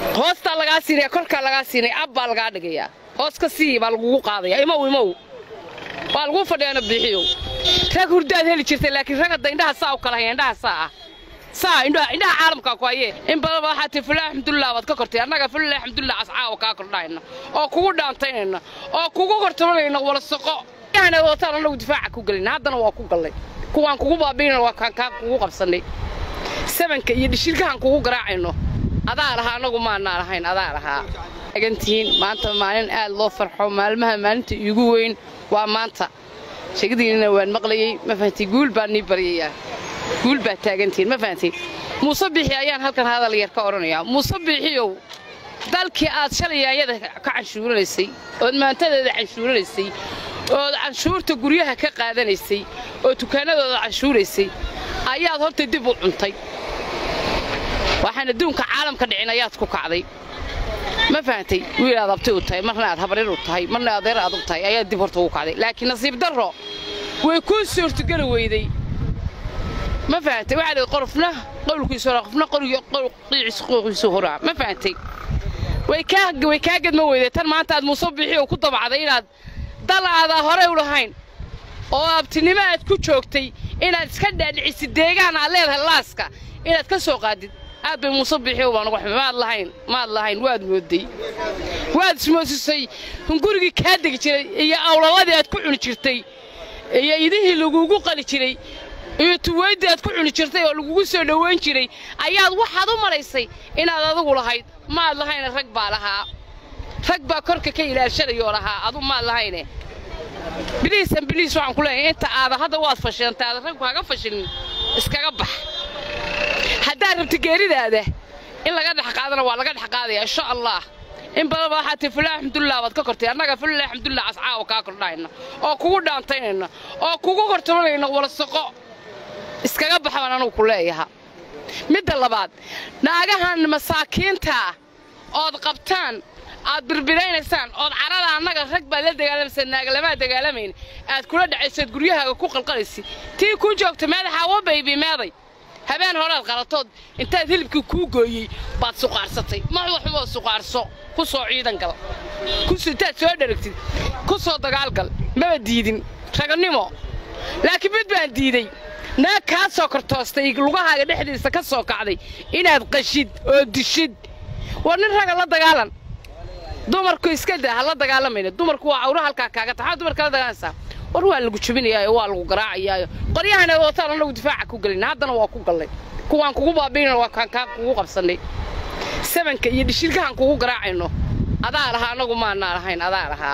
hoostaa lagaa siinaya korkaa lagaa siinaya ab baa lagaa dhigayaa hoos ka sii baa lagugu qaadaya imow imow waa laguu fadhiyaana biixiyow rag hurdaad heli jirtay laakiin rag hadda indhaha saa u kala haya indhaha saa ah saa indhaha indhaha caalamkaa ku haye in badanba waxaa tii fulah alxamdulilah baad ka kortay annaga fulah alxamdulilah cascaawa kaa kordhahayna oo kugu dhaantaynayna oo kugu kortabanayna wala soqo yaana wataan annagu difaaca ku gelina haddana waa ku gallay kuwaan kugu baabiinayna waa kaan kaa kugu qabsannay sabanka iyo dhishirkahan kugu garaacayno adaa lahaa annagu maanaa lahayn adaa lahaa agantihiin maanta maalin aad loo farxo maalmaha maalinta iigu weyn waa maanta sheegadiinina waan maqlayey ma fahantii guul baan nii baryayaa guul baad taagantihiin ma fahantiin muuse biixi ayaan halkan hadal yar ka odhanayaa muuse biixiyow dalkii aad shalay yaanyada ka canshuuranaysay ood maantadeeda canshuuranaysay ood canshuurta guryaha ka qaadanaysay oo dukaanadooda canshuuraysay ayaad horta dib u cuntay waxaan adduunka caalamka dhicin ayaad ku kacday ma fahantay wiil aad abti u tahay marna aad habarir u tahay marna adeer aad u tahay ayaad dib horta ugu kacday laakiin nasiib darro way kuu suurtogeli weyday ma fahantay waxaa lihi qorofna qowlkiisu horaa qofna qiiciisu qooqiisu horaa ma fahantay way kaa way kaa gadma weyday tan maanta aad muuse bixi oo ku dabacday inaad dal aadaa horey u lahayn oo abtinimo aad ku joogtay inaad iska dhaadhicisid deegaan aad leedahay laaska inaad ka soo qaadid aad bay muuse bixiyow baan uga xumay maad lahayn maad lahayn waad mooday waad ismoosisay gurigii kaa degi jiray iyo awlaladii aad ku cuni jirtay iyo idihii lagugu qali jiray iyo tuwayddii aad ku cuni jirtay oo lagugu soo dhowayn jiray ayaad waxaad u malaysay inaad adigu lahayd maad lahayne rag baa lahaa rag baa korka ka ilaashanayoo lahaa adu maad lahayne biliisan biliis waxaan ku leeyahay inta aada hadda waad fashilantay aada ragku haga fashilin iskaga bax haddaad rabti geeridaada in laga dhex qaadana waa laga dhex qaadaya insha allah in badanba waxaa tii fulah alxamdulilah baad ka kortay annaga fulah alxamdulilah cascaawa kaa kordhahayna oo kugu dhaantaynayna oo kugu kortabanayna wala soqo iskaga bax baan anugu ku leeyaha midda labaad naagahan masaakiintaa ood qabtaan aad birbiraynaysaan ood carada annaga rag baad la dagaalamaysa naagalamaa dagaalamayn aad kula dhacaysaad guryahaaga ku qalqalaysid tii kuu joogta meedaxaa wa baybi meeday habeen horead qalatood intaad hilibkii kuu gooyey baad suqaarsatay maxwaxumoo suqaarso ku soo ciidan gal intaad soo dheragtid ku soo dagaalgal maba diidin raganimo laakiin mid baan diiday naag kaa soo kortoostay lugahaaga dhexdiisa ka soo kacday inaad qashid oo dishid war nin raga la dagaalan dumarku iska daa ha la dagaalamayna dumarku waa cawra halkaa kaaga taxaa dumarka la dagaalanaysaa war waa lagu jabinayaayo waa lagu garaacayaayo qoryahana wataan annagu difaaca ku gelina haddana waa ku gallay kuwaan kugu baabiinayna waa kaan kaa kugu qabsannay sabanka iyo dhishirkahan kugu garaacayno adaa lahaa annagu maanaa lahayn adaa lahaa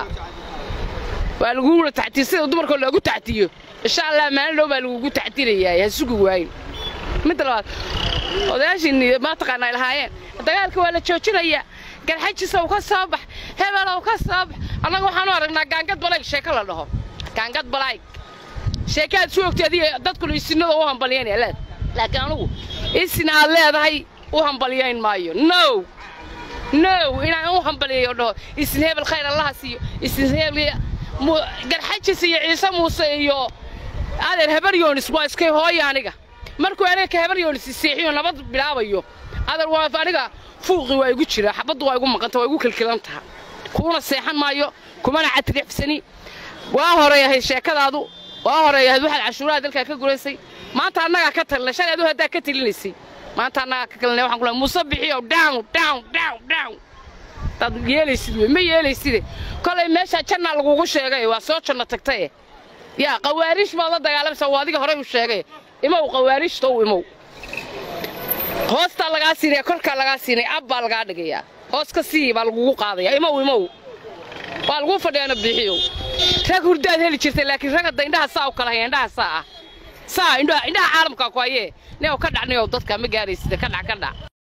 waa lagugula taxtiir sida dumarkoo loogu taxtiyo insha allah maalin dhow baa lagugu taxtirayaa ha sugi waayin midda labaad odayaashiinni maataqaana ay lahaayeen dagaalka waa la joojinayaa garxajisow ka soo bax hebelow ka soo bax annaga waxaanu aragnaa gaangad balayg sheeko la dhaho gaangad balayg sheekaad isu ogtay adiga dadkuna isinada u hambalyaynaya leed laakiin anugu isin aad leedahay u hambalyayn maayo no no inaan u hambalyayo dhaho isin hebel khayr allaha siiyo isin hebel garxajis iyo ciise muuse iyo adeer habaryoonis waa iskay hooya aniga markuu adeerka habaryoonis seexiyo nabad bilaabayo adeer waa aniga fuuqi waa igu jira xabaddu waa igu maqanta waa igu kilkilan taha kuuna seexan maayo kumana catirixsani waa horeeyahay sheekadaadu waa horeeyahayd waxaad cashuuraha dalkaa ka guraysay maanta annagaa ka talina shalay adu haddaa ka talinaysay maanta annagaa ka kalinay waxaan ku lehay muuse bixiyo down down down down dad yeelaysid wey ma yeelayside kolay meesha jannaa lagugu sheegay waa soo janno tagtaye yaa qawaariish baad la dagaalamaysaa waa adiga horey u sheegay imow qawaariishtow imow hoostaa lagaa siinaya korkaa lagaa siinaya ab baa lagaa dhigayaa hoos ka sii baa lagugu qaadaya imow imow waa laguu fadhiyaana biixiyow rag hurdaad heli jirtay laakiin rag hadda indhaha saa u kala haya indhaha saa ah saa indhaha caalamkaa ku hayee neow ka dhac neow dadka ma gaaraysida ka dhac ka dhac